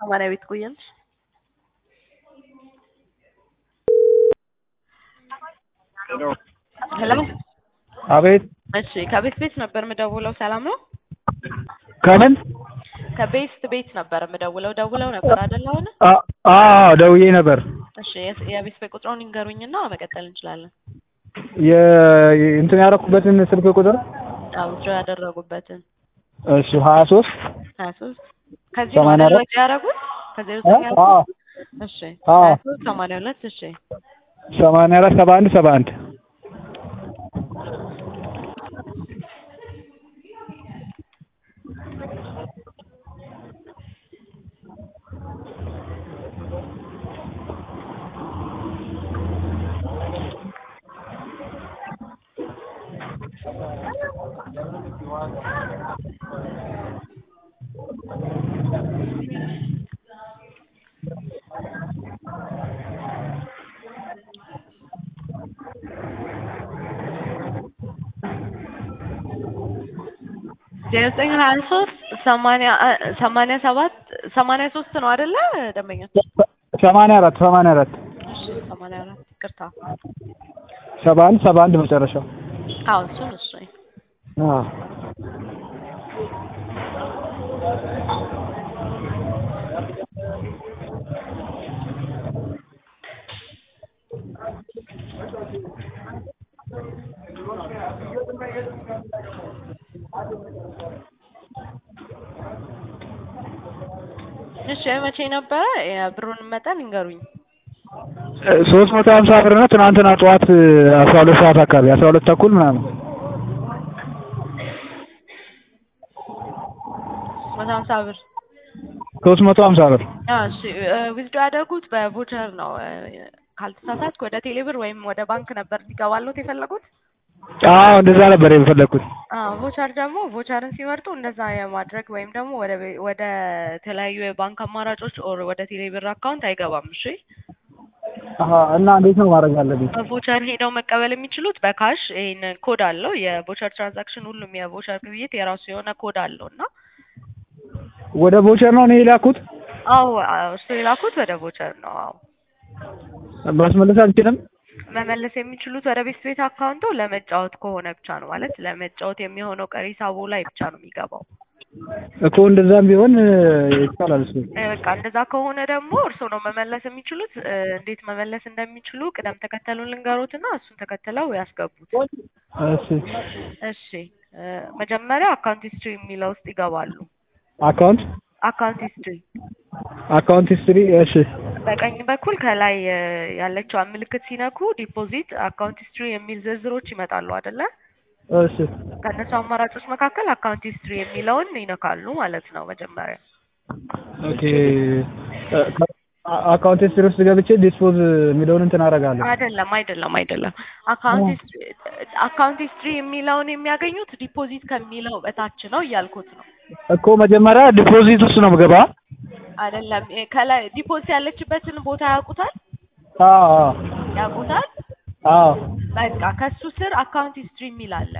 ሰማንያ ቤት ቆያለሽ? ሄሎ አቤት እሺ ከቤት ቤት ነበር የምደውለው ሰላም ነው? ከምን ከቤስት ቤት ነበር የምደውለው ደውለው ነበር አይደል አሁን? አ- አዎ ደውዬ ነበር። እሺ የስ- የቤት ቤት ቁጥሩን ይንገሩኝና መቀጠል እንችላለን። የ- እንትን ያደረኩበትን ስልክ ቁጥር አዎ ድሮ ያደረጉበትን እሺ ሀያ ሶስት ሀያ ሶስት ከዚህ ነው ሰማንያ አይደል አራት ወጪ ያደረጉት? ከዜሮ ዘጠኝ አ- አዎ እሺ አዎ። ሀያ ሶስት ሰማንያ ሁለት እሺ ሰማንያ አራት ሰባ አንድ ሰባ አንድ ዜሮ ዘጠኝ ሀያ ሶስት ሰማንያ ሰማንያ ሰባት ሰማንያ ሶስት ነው አይደለ ደንበኛ? ሰማንያ አራት ሰማንያ አራት እሺ ሰማንያ አራት ይቅርታ። ሰባ አንድ ሰባ አንድ መጨረሻው አዎ እሱን እሱ አዎ እሺ መቼ ነበረ የብሩን መጠን ይንገሩኝ። ሶስት መቶ ሀምሳ ብር ነው። ትናንትና ጠዋት አስራ ሁለት ሰዓት አካባቢ አስራ ሁለት ተኩል ምናምን መቶ ሀምሳ ብር ሶስት መቶ ሀምሳ ብር አዎ እሺ ዊዝዶ ያደረጉት በቮቸር ነው እ፣ ካልተሳሳትኩ ወደ ቴሌብር ወይም ወደ ባንክ ነበር እንዲገባሉት የፈለጉት። አዎ እንደዛ ነበር የፈለግኩት። አዎ ቮቸር ደግሞ ቮቸርን ሲመርጡ እንደዛ የማድረግ ወይም ደግሞ ወደ ቤ- ወደ ተለያዩ የባንክ አማራጮች ኦር ወደ ቴሌብር አካውንት አይገባም። እሺ አሀ እና እንዴት ነው ማድረግ ያለብኝ? በቮቸር ሄደው መቀበል የሚችሉት በካሽ ይሄን ኮድ አለው። የቮቸር ትራንዛክሽን ሁሉም የቮቸር ግብይት የራሱ የሆነ ኮድ አለው እና ወደ ቮቸር ነው እኔ የላኩት። አዎ አዎ፣ እሱ የላኩት ወደ ቮቸር ነው። አዎ ማስመለስ አልችልም። መመለስ የሚችሉት ወደ ቤት ቤት አካውንቶ ለመጫወት ከሆነ ብቻ ነው። ማለት ለመጫወት የሚሆነው ቀሪ ሂሳቡ ላይ ብቻ ነው የሚገባው። እኮ እንደዛም ቢሆን እ፣ ይቻላል እሱ። እ፣ በቃ እንደዛ ከሆነ ደግሞ እርስዎ ነው መመለስ የሚችሉት። እ፣ እንዴት መመለስ እንደሚችሉ ቅደም ተከተሉን ልንገሮትና እሱን ተከትለው ያስገቡት። እሺ እሺ እ፣ መጀመሪያ አካውንት ሂስትሪ የሚለው ውስጥ ይገባሉ። አካውንት አካውንት ሂስትሪ አካውንት ሂስትሪ እሺ በቀኝ በኩል ከላይ እ፣ ያለችዋን ምልክት ሲነኩ ዲፖዚት፣ አካውንት ሂስትሪ የሚል ዝርዝሮች ይመጣሉ አይደለ? እሺ ከእነሱ አማራጮች መካከል አካውንት ሂስትሪ የሚለውን ይነካሉ ማለት ነው መጀመሪያ። ኦኬ እ፣ ከ- አ- አካውንት ሂስትሪ ውስጥ ገብቼ ዲስፖዝ የሚለውን እንትን አደርጋለሁ። አይደለም አይደለም አይደለም። አካውንት ሂስትሪ አካውንት ሂስትሪ የሚለውን የሚያገኙት ዲፖዚት ከሚለው በታች ነው እያልኩት ነው። እኮ መጀመሪያ ዲፖዚት ውስጥ ነው የምገባ። አይደለም እ፣ ከላይ ዲፖዚት ያለችበትን ቦታ ያውቁታል አዎ አዎ ያውቁታል። አዎ በቃ ከሱ ስር አካውንት ሂስትሪ የሚል አለ።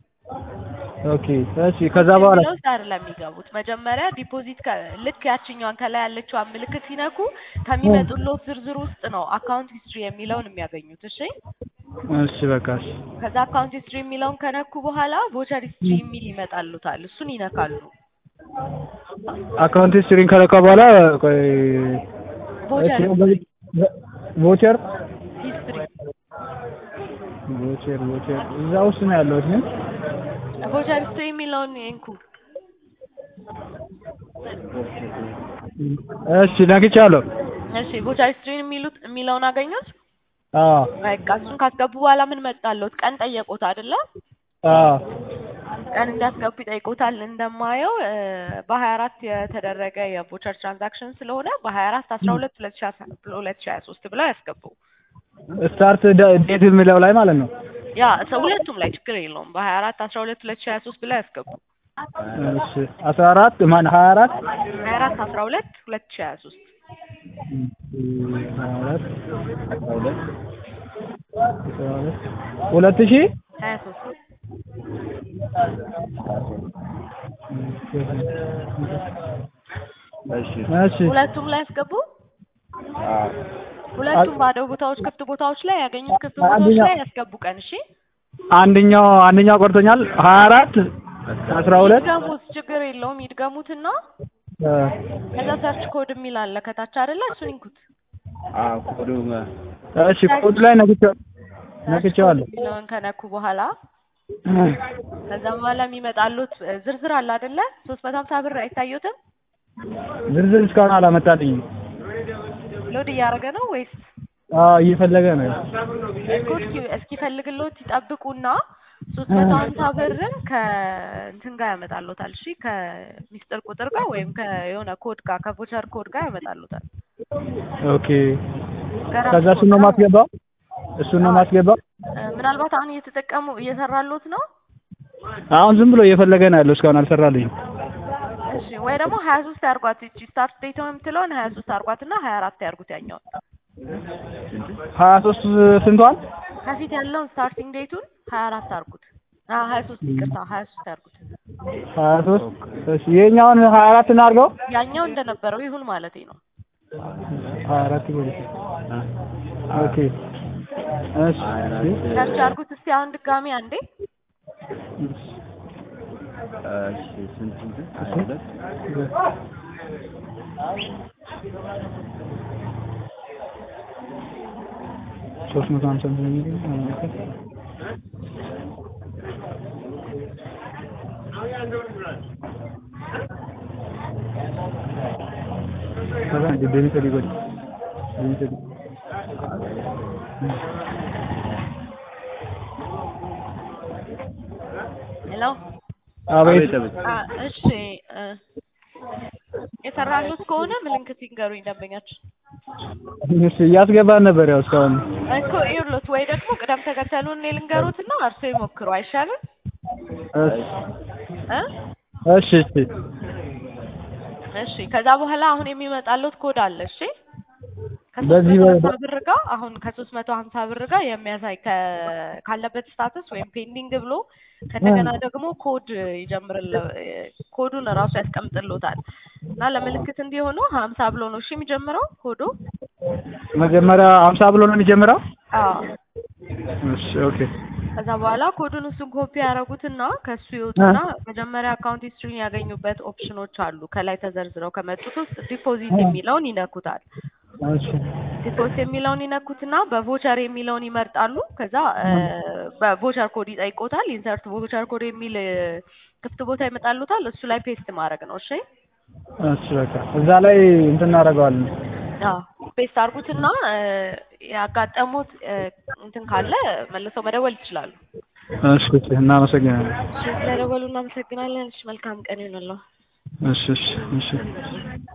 ኦኬ እሺ ከዛ በኋላ የሚለው ውስጥ አይደለም የሚገቡት። መጀመሪያ ዲፖዚት ከ- ልክ ያችኛዋን ከላይ ያለችዋን ምልክት ሲነኩ ከሚመጡለት ዝርዝር ውስጥ ነው አካውንት ሂስትሪ የሚለውን የሚያገኙት። እሺ እሺ በቃ እሺ ከዛ አካውንት ሂስትሪ የሚለውን ከነኩ በኋላ ቮቸር ሂስትሪ የሚል ይመጣሉታል። እሱን ይነካሉ። አካውንት ሂስትሪን ከለካ በኋላ ቆይ ቮቸር እሺ፣ ቮቸር ሂስትሪ ቮቸር ቮቸር እዛ ውስጥ ነው ያለሁት ግን ቮቸር ሂስትሪ የሚለውን ይንኩ። እሺ ነግቻለሁ። እሺ ቮቸር ሂስትሪ የሚሉት የሚለውን አገኙት። አዎ በቃ እሱን ካስገቡ በኋላ ምን መጣለት? ቀን ጠየቁት አይደለ? አዎ ቀን እንዳስገቡ ይጠይቁታል። እንደማየው እ፣ በሀያ አራት የተደረገ የቮቸር ትራንዛክሽን ስለሆነ በሀያ አራት አስራ ሁለት ሁለት ሺ አስራ ሁለት ሺ ሀያ ሶስት ብለው ያስገቡ። ስታርት ዴት የሚለው ላይ ማለት ነው። ያ ሰው ሁለቱም ላይ ችግር የለውም። በሀያ አራት አስራ ሁለት ሁለት ሺ ሀያ ሶስት ብለው ያስገቡ። እሺ አስራ አራት ማን ሀያ አራት ሀያ አራት አስራ ሁለት ሁለት ሺ ሀያ ሶስት ሀያ አራት አስራ ሁለት አስራ ሁለት ሁለት ሺህ ሀያ ሶስት እሺ እሺ ሁለቱም ላይ ያስገቡ። አዎ ሁለቱም ባዶ ቦታዎች፣ ክፍት ቦታዎች ላይ ያገኙት ክፍት ቦታዎች አንደኛው- ላይ ያስገቡ ቀን። እሺ አንደኛው አንደኛው ቆርቶኛል ሀያ አራት አስራ ሁለት ይድገሙት፣ ችግር የለውም ይድገሙትና እ፣ ከዛ ሰርች ኮድ የሚል አለ ከታች አይደለ? እሱን ይንኩት። አዎ ኮዱ እሺ ኮድ ላይ ነግቼው ነግቼዋለሁ የሚለውን ከነኩ በኋላ ከዛ በኋላ የሚመጣሉት እ፣ ዝርዝር አለ አይደለ? ሶስት መቶ ሀምሳ ብር አይታዩትም? ዝርዝር እስካሁን አላመጣልኝም ሎድ እያደረገ ነው ወይስ አዎ እየፈለገ ነው እኮ እስኪ- እስኪፈልግሎት ይጠብቁና ሶስት መቶ ሀምሳ ብርን ከእንትን ጋር ያመጣሉታል። እሺ ከሚስጥር ቁጥር ጋር ወይም ከየሆነ ኮድ ጋር ከቮቸር ኮድ ጋር ያመጣሉታል። ኦኬ ከራሱ ከዛ እሱን ነው ኮድ ጋር ማስገባው እሱን ነው ማስገባው እ፣ ምናልባት አሁን እየተጠቀሙ እየሰራሉት ነው። አሁን ዝም ብሎ እየፈለገ ነው ያለው እስካሁን አልሰራልኝም እሺ ወይ ደግሞ ሀያ ሶስት ያርጓት እቺ ስታርት ዴት የምትለውን ሀያ ሶስት አርጓት እና ሀያ አራት ያርጉት ያኛውን ሀያ ሶስት ስንቷን ከፊት ያለውን ስታርቲንግ ዴቱን ሀያ አራት አርጉት። አዎ ሀያ ሶስት ይቅርታ ሀያ ሶስት ያርጉት። ሀያ ሶስት እሺ ይሄኛውን ሀያ አራት እናድርገው ያኛው እንደነበረው ይሁን ማለት ነው። ሀያ አራት ይበል ኦኬ እሺ ሰርች አርጉት እስቲ አሁን ድጋሚ አንዴ እሺ ስንት ስንት ሀያ ሁለት ሶስት መቶ ሀምሳ ሄሎ አቤት አቤት አ እሺ እ፣ የሰራሉት ከሆነ ምልክት ይንገሩኝ ደንበኛችን እሺ እያስገባን ነበር ያው እስካሁን እኮ ይኸውልዎት ወይ ደግሞ ቅደም ተከተሉን እኔ ልንገሩትና እርሶ ይሞክሩ አይሻልም እሺ እ እሺ እሺ እሺ ከዛ በኋላ አሁን የሚመጣሉት ኮድ አለ እሺ ከሶስት በዚህ መቶ በ- ሀምሳ ብር ጋር አሁን ከሶስት መቶ ሀምሳ ብር ጋር የሚያሳይ ከ- ካለበት ስታተስ ወይም ፔንዲንግ ብሎ ከእንደገና ደግሞ ኮድ ይጀምርል ኮዱን እራሱ ያስቀምጥሎታል እና ለምልክት እንዲሆኑ ሀምሳ ብሎ ነው እሺ የሚጀምረው ኮዱ መጀመሪያ ሀምሳ ብሎ ነው የሚጀምረው አዎ እሺ ኦኬ ከዛ በኋላ ኮዱን እሱን ኮፒ ያደረጉትና ከሱ ይወጡና መጀመሪያ አካውንት ሂስትሪን ያገኙበት ኦፕሽኖች አሉ ከላይ ተዘርዝረው ከመጡት ውስጥ ዲፖዚት የሚለውን ይነኩታል እሺ ዲፖዚት የሚለውን ይነኩትና በቮቸር የሚለውን ይመርጣሉ ከዛ እ፣ በቮቸር ኮድ ይጠይቆታል ኢንሰርት ቮቸር ኮድ የሚል እ፣ ክፍት ቦታ ይመጣሉታል እሱ ላይ ፔስት ማድረግ ነው እሺ እሺ በቃ እዛ ላይ እንትን እናደርገዋለን አዎ ፔስት አድርጉትና እ፣ ያጋጠሙት እ፣ እንትን ካለ መልሰው መደወል ይችላሉ እሺ እሺ እናመሰግናለን እሺ ስለደወሉ እናመሰግናለን እሺ መልካም ቀን ይሁንልዎ እሺ እሺ እሺ